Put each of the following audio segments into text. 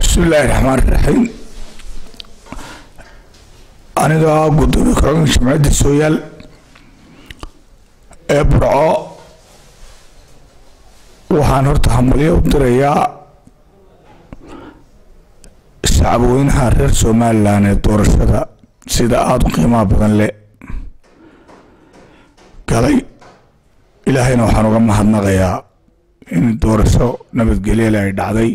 bismi illaahi raxmaan raxiim aniga gudoomiye ku-xigeenka jamciyadda sooyaal ee burco waxaan horta hambalyo u dirayaa shacabweynaha reer somalilan ee doorashada sida aada u qiimaha badan le galay ilaahayna waxaan uga mahadnaqayaa in doorasho nabadgelyale ay dhacday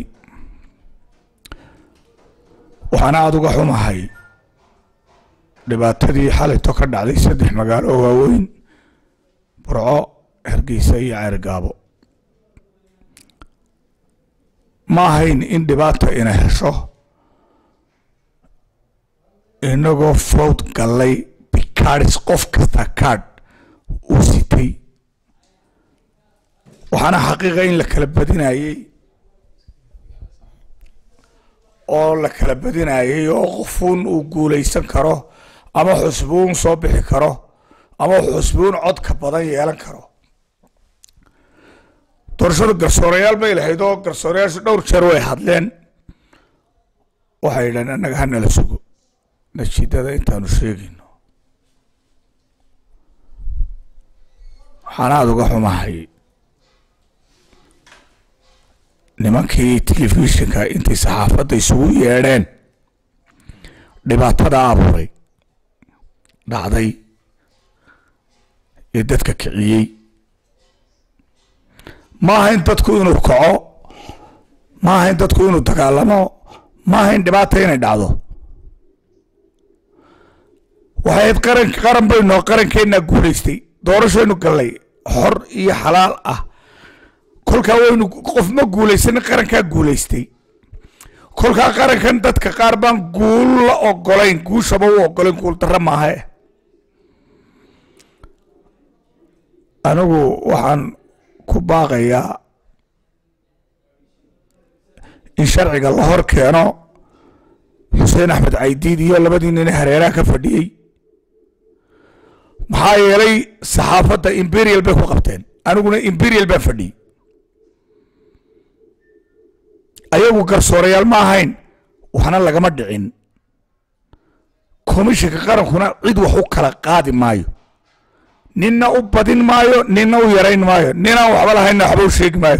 waxaana aada uga xumahay dhibaatadii xalayto ka dhacday saddex magaalo oo waaweyn burco hargeysa iyo ceergaabo ma ahayn in dhibaata ina hesho inagoo fowd gallay bikaadhis qof kasta kaadh uu sitay waxaana xaqiiqa in la kala badinayey oo la kala badinayey oo qofuun uu guulaysan karo ama xusbuun soo bixi karo ama xusbuun codka badan yeelan karo doorashada garsoorayaal bay lahayd oo garsoorayaashu dhowr jeer way hadleen waxay yidhahen annaga hanala sugo natiijada intaanu sheegayno waxaan aada uga xumahay nimankii telefishinka intay saxaafadda isugu yeedheen dhibaatada abuuray dhacday ee dadka kiciyey ma ahayn dadku inuu kaco ma ahayn dadku inuu dagaalamo ma ahayn dhibaata inay dhacdo waxayd qaran qaran baynoo qarankeenaa guulaystay doorashaynu gallay xor iyo xalaal ah kolkaa waynu qof ma guulaysanin qarankaa guulaystay kolkaa qarankan dadka qaar baan guul la ogolayn guushaba u ogolayn guul darro maahae anigu waxaan ku baaqayaa in sharciga la hor keeno xuseen axmed caydiid iyo labadii nin hareeraha ka fadhiyey maxaa yeelay saxaafadda imperial bay ku qabteen aniguna imperial baan fadhiyey ayagu garsoorayaal ma ahayn waxna lagama dhicin komishinka qarankuna cid wax u kala qaadi maayo ninna u badin maayo ninna u yarayn maayo ninaan waxba lahaynna waxba u sheegi maayo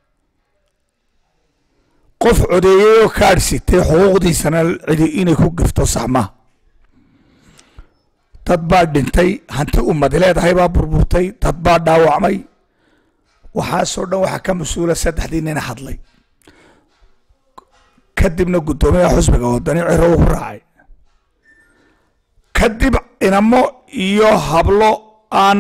qof codeeyey oo kaadh sitay xuquuqdiisana cidi inay ku gifto sax maaha dad baa dhintay hanti ummad leedahay baa burburtay dad baa dhaawacmay waxaasoo dhan waxaa ka mas-uula saddexdii nina hadlay kadibna guddoomiyaha xusbiga wadani ciro ugu raacay kadib inamo iyo hablo aan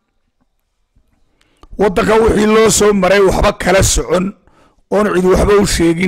waddanka wixii loo soo maray waxba kala socon oon cidi waxba u sheegin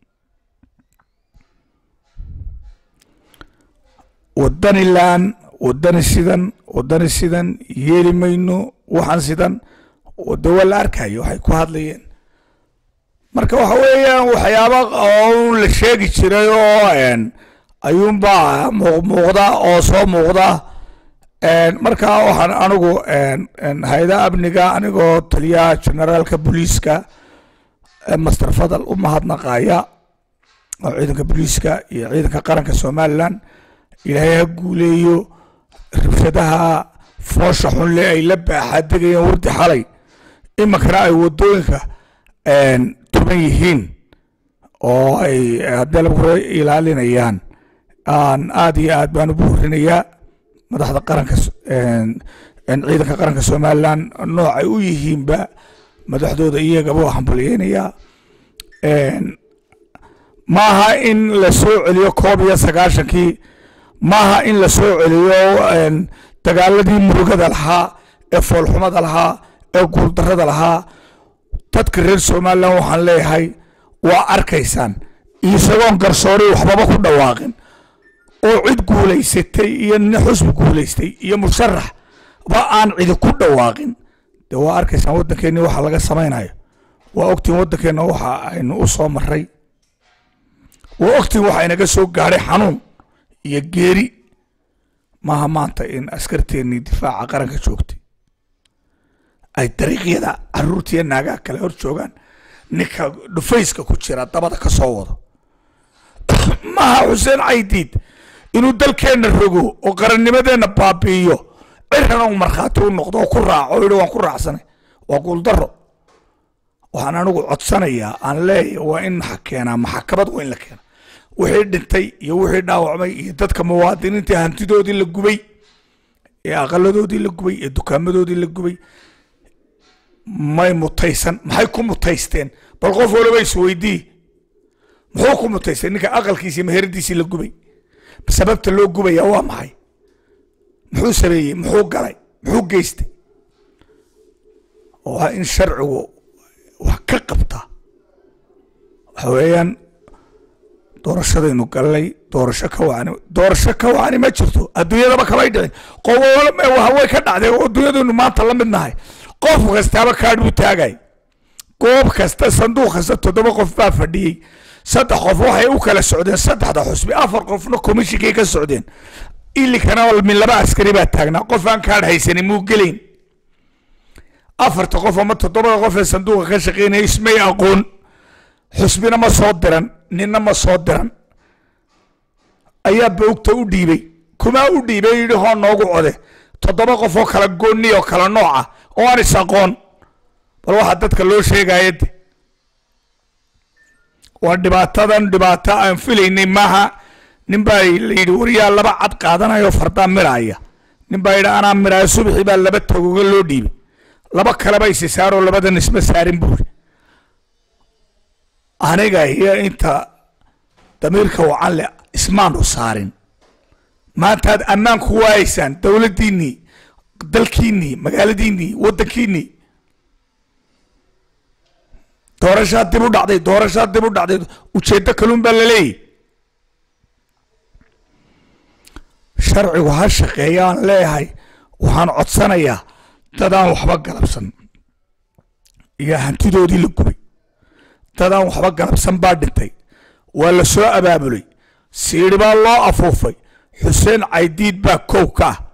waddani laan waddani sidan waddani sidan yeeli mayno waxaan sidan de waa la arkayo waxay ku hadlayeen marka waxa weeyaan waxyaaba oo la sheegi jiray oo ayuunbaa muuqmuuqda oo soo muuqda marka waxaan anigu hay-ada amniga anigoo taliyaha generaalka booliiska master fadal u mahadnaqaya oo ciidanka booliiska iyo ciidanka qaranka somalilan ilaahay ha guuleeyo rabshadaha foosha xunle ay la baaxaadegayeen wardi xalay iminkana ay wadooyinka tuban yihiin oo ay haddii lagu ilaalinayaan aan aada iyo aad baan u buurinayaa madaxda qaranka ciidanka qaranka somalilan noocay u yihiinba madaxdooda iyagaba waa hambalyeynayaa maaha in la soo celiyo koob iyo sagaashankii maaha in la soo celiyo dagaaladii murugada lahaa ee foolxumada lahaa ee guuldarada lahaa dadka reer somalilan waxaan leeyahay waa arkaysaan isagoon garsoori waxbaba ku dhawaaqin oo cid guulaysatay iyo nin xusbi guulaystay iyo musharax ba aan cidi ku dhawaaqin de waa arkaysaan waddankeeni waxa laga samaynayo waa ogtiin waddankeenna waxa aynu u soo maray waa ogtiin waxa inaga soo gaadhay xanuun iyo geeri maaha maanta in askarteennii difaaca qaranka joogtay ay dariiqyada caruurtiiyo naagaha kale hor joogaan ninka dhufayska ku jira dabada ka soo wado maaha xuseen caydiid inuu dalkeenna rogo oo qarannimadeenna baabi'iyo cirana uu markhaati u noqdo oo ku raaco oo yidhi waan ku raacsanay waa guuldaro waxaan anigu codsanayaa aan leeyahay waa in maxa keenaa maxakamad waa in la keena wixii dhintay iyo wixii dhaawacmay iyo dadka muwaadiniinta hantidoodii la gubay ee aqaladoodii la gubay ee dukaamadoodii la gubay may mutaysan maxay ku mutaysteen bal qof waliba isweydii muxuu ku mutaystay ninka aqalkiisii meheradiisii la gubay sababta loo gubaya waa maxay muxuu sameeyey muxuu galay muxuu geystay waa in sharcigu wax ka qabta waxa weeyaan doorashadaynu gallay doorasho ka wacani doorasho ka wacani ma jirto adduunyadaba kamay dhicin qowa way ka dhacday oo adduunyadaynu maanta la mid nahay qof kastaaba kaadh buu taagay goob kasta sanduuq kasta toddoba qof baa fadhiyey saddex qof waxay u kala socdeen saddexda xusbi afar qofna komishinkay ka socdeen ilikana min laba askari baa taagnaa qof aan kaadh haysanin muu gelayn afarta qof ama toddobada qof ee sanduuqa ka shaqeynaya ismay aqoon xusbina ma soo diran ninna ma soo diran ayaa bawgta u dhiibay kumaa u dhiibay yidhi hoo noogu code toddoba qof oo kala goonni oo kala nooca oo aan is aqoon bal waxaa dadka loo sheegaya de waa dhibaatadan dhibaato aan filaynay maaha nin baa la yidhi wariyaa laba cad qaadanaya oo fardaa miraaya nin baa yidhi anaa miraayo subaxii baa laba tagoga loo dhiibay laba kaleba isi saaroo labadan isma saarin buuri aniga iyo inta damiirka wacan le ismaanu saarin maantaad ammaan ku waayaysaan dowladdiinnii dalkiinnii magaaladiinnii waddankiinnii doorashaa dib u dhacday doorashaa dib u dhacday ujeeddo kaluun baa laleeyahy sharcigu ha shaqeeya aan leeyahay waxaan codsanayaa dadaan waxba galabsan iyo hantidoodii la gubay dadaan waxba galabsan baa dhintay waa la soo abaabulay siidhi baa loo afuufay xuseen caydiid baa kow ka ah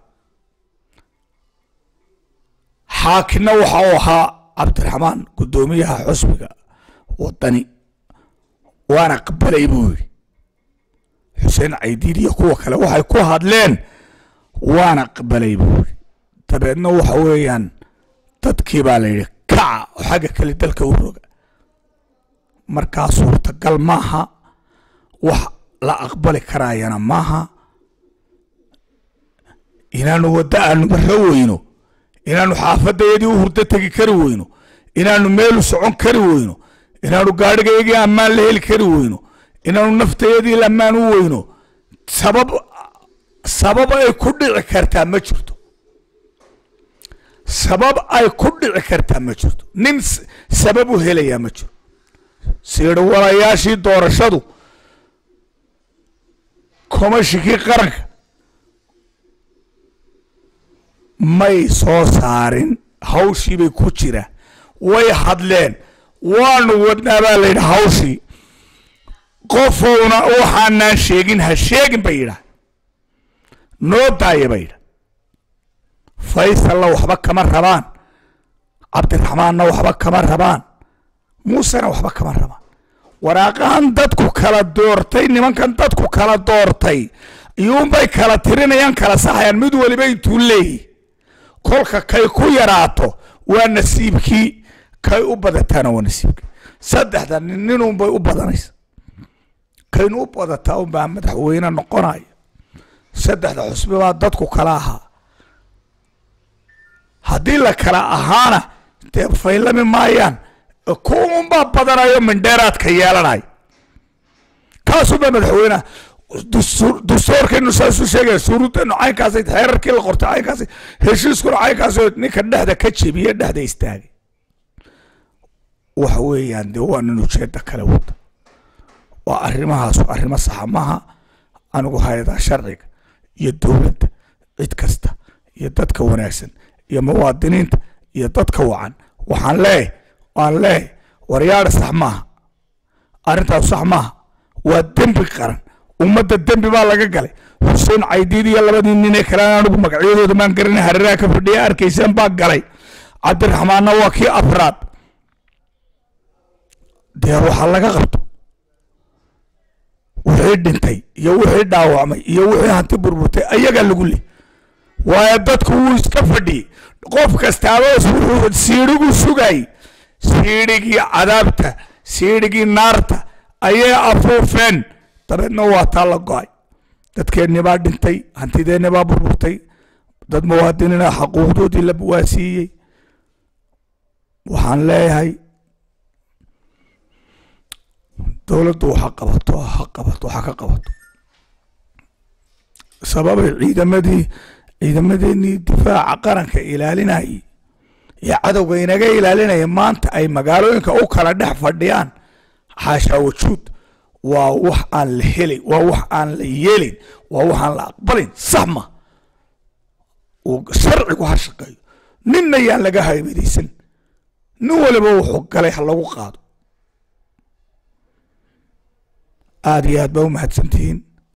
xaakina waxa uu ahaa cabdiraxmaan guddoomiyaha xusbiga wadani waana qabalay buu yidhi xuseen caydiid iyo kuwa kale waxay ku hadleen waana qabalay buu yidhi dabeedna waxa weeyaan dadkii baa la yidhi kaca oo xagga kale dalka u roga markaa suurtagal maaha wax la aqbali karaayana maaha inaanu waddo aanu marro weyno inaanu xaafadayadii u hurdo tegi kari weyno inaanu meelu socon kari weyno inaanu gaadhigayagii ammaan la heli kari weyno inaanu naftayadii ammaan u weyno sabab sabab ay ku dhici kartaa ma jirto sabab ay ku dhici kartaa ma jirto nin sabab u helayaa ma jiro siidhawalayaashii doorashadu komashikii qaranka may soo saarin hawshii bay ku jira way hadleen waanu wadnaa baa la yidhi hawshii qofowna waxaanaan sheegin ha sheegin bay yidhaah noo daaya bay yidha faysalla waxba kama rabaan cabdiraxmaanna waxba kama rabaan muusena waxba kama rabaan waraaqahan dadku kala doortay nimankan dadku kala doortay iyuunbay kala tirinayaan kala saxayaan mid waliba intuu leeyihi kolka kay ku yaraato waa nasiibkii kay u badataana waa nasiibkii saddexda nin ninunbay u badanaysa kaynu u badataa unbaa madaxweyne noqonaya saddexda xusbi baa dadku kala ahaa haddii la kala ahaana dee faylami maayaan kuunbaa badanayo mindheeraadka yeelanaya kaasuunbaa madaxweyneha dastuurkaynu saasu sheegaya shuruuddeenu caynkaasay xeerarkii la qortay caynkaasay heshiiskuna caynkaas ninka dhexda ka jebiye dhexda istaagay waxa weeyaan dee waa nin ujeeda kale wada waa arrimahaas arrimo saxa maaha anigu hay-adaha sharciga iyo dowladda cid kasta iyo dadka wanaagsan iyo muwaadiniinta iyo dadka wacan waxaan leeyahy waan leeyahy waryaadha sax maaha arrintaas sax maaha waa dembi qaran ummadda dembi baa laga galay xuseen caydiid iyo labadii nin ee kale anigu magacyadooda maan garana hareeraha ka fadhiya arkaysaan baa galay cabdiraxmaanna waa kii afraad dee waxaa laga qabto wixii wixii dhintay iyo wixii dhaawacmay iyo wixii hanti burburtay ayagaa lagu leh waayo dadku wuu iska fadhiyey qof kastaabas wuxuu siidhigu sugay siidhigii cadaabta siidhigii naarta ayay afuufeen dabeedna waa taa la go-ay dadkeenni baa dhintay hantideenni baa burburtay dad muwaadiniina xaquuqdoodii la waasiiyey waxaan leeyahay dowladdu waxa qabato ha qabato waxa ka qabato sababay ciidamadii ciidamadeenii difaaca qaranka ilaalinayay iyo cadowga inaga ilaalinaya maanta ay magaalooyinka u kala dhex fadhiyaan xaashaa wajuud waa wax aan la helay waa wax aan la yeelin waa wax aan la aqbalin sax ma uu sharcigu ha shaqeeyo ninna yaan laga haybadaysan nin waliba wuxuu galay ha lagu qaado aada iyo aad baa u mahadsantihiin